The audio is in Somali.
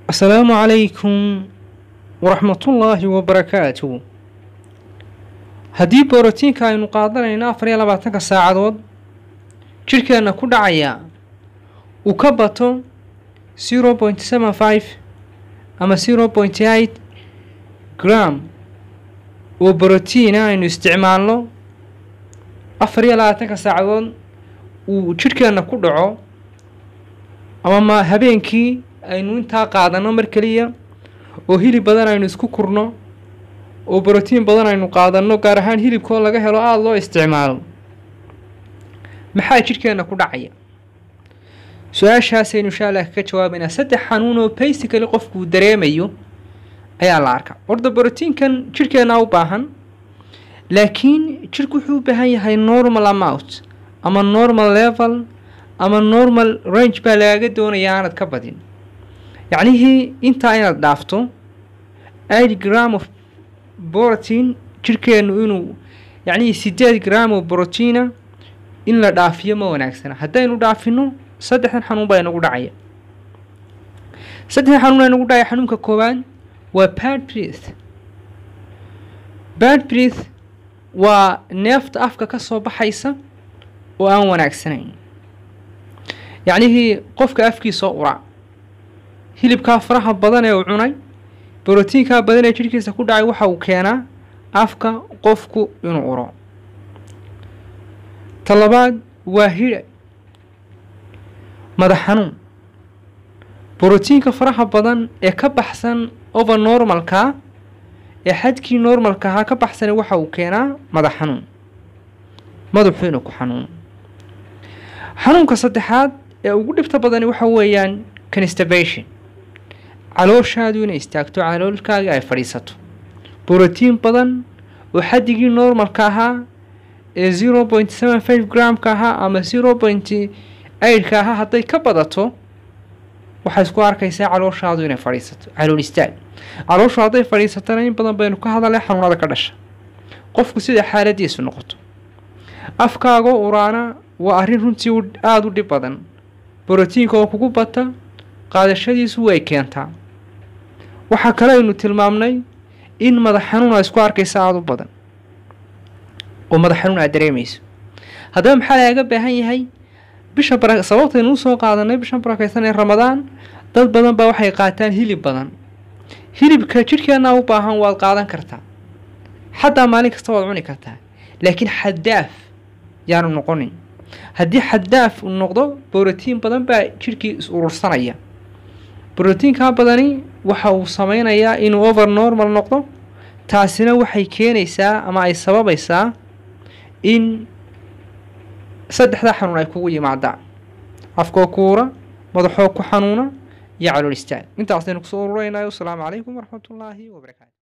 asalaamu calaykum waraxmatullaahi wabarakaatu haddii borotiinka aynu qaadanayno afar iyo labaatanka saacadood jidhkeenna ku dhacaya uu ka bato zero point seven five ama zero point eight gram oo borotiina aynu isticmaalno afar iyo labaatanka saacadood uu jidhkeenna ku dhaco ama ma habeenkii aynu intaa qaadanno mar keliya oo hilib badan aynu isku kurno oo borotiin badan aynu qaadanno gaar ahaan hilibkoo laga helo aada loo isticmaalo maxaa jidhkeenna ku dhacaya su-aashaasaynu insha allah kaga jawaabaynaa saddex xanuun oo basically qofkuu dareemayo ayaa la arkaa horta borotiinkan jidhkeennaa u baahan laakiin jidhku wuxuu u baahan yahay normal amount ama normal level ama normal range baa lagaaga doonaya aanad ka badin yacnihii intaa inaad dhaafto eight gram of borotiin jidhkeennu inuu yacnihii sideed gram oo borotiina in la dhaafiyo ma wanaagsana haddaynu dhaafino saddexdan xanuun baa inagu dhacaya saddexdan xanuun baa inagu dhacaya xanuunka koowaad waa bad breath bad breath waa neefta afka ka soo baxaysa oo aan wanaagsanayn yacnihii qofka afkiisoo ura hilibkaa faraha badan ee uu cunay borotiinkaa badan ee jidhkiisa ku dhacay waxa uu keenaa afka qofku inuu uro ta labaad waa hidha madax xanuun borotiinka faraha badan ee ka baxsan over normalkaa ee xadkii normalka ahaa ka baxsana waxa uu keenaa madax xanuun madaxu inuu ku xanuuno xanuunka saddexaad ee ugu dhibta badani waxa weeyaan constipation calooshaadu inay istaagto caloolkaaga ay fadhiisato borotiin badan oo xaddigii normalka ahaa ee zero point seven five gramka ahaa ama zero point eightka ahaa hadday ka badato waxay isku arkaysaa calooshaadu inay fadhiisato calool istaag calooshu hadday fadhiisatana in badan baynu ka hadalay xanuunada ka dhasha qofku sida xaaladiisu noqoto afkaagoo uraana waa arrin runtii aada u dhib badan borotiinka oo kugu bata qaadashadiisu way keentaa waxaa kale aynu tilmaamnay in madax xanuun aa isku arkaysa aada u badan oo madax xanuun aad dareemayso haddaba maxaa lagaga baahan yahay bisha bara sababtaynu usoo qaadanay bishan barakaysan ee ramadaan dad badan baa waxay qaataan hilib badan hilibka jidhkeenna u baahan waad qaadan kartaa xataa maalin kasta waad cuni kartaa laakiin xadaaf yaanu noqonin haddii xadaaf uu noqdo borotiin badan baa jidhkii is urursanaya borotiinkaa badani waxa uu sameynayaa inuu over normal noqdo taasina waxay keenaysaa ama ay sababaysaa in saddexdaa xanuun ay kugu yimaadaan afkoo kuura madaxoo ku xanuuna iyo calool istaag intaasaynu kusoo ururaynayo asalaamu calaykum waraxmatullaahi wabarakaatu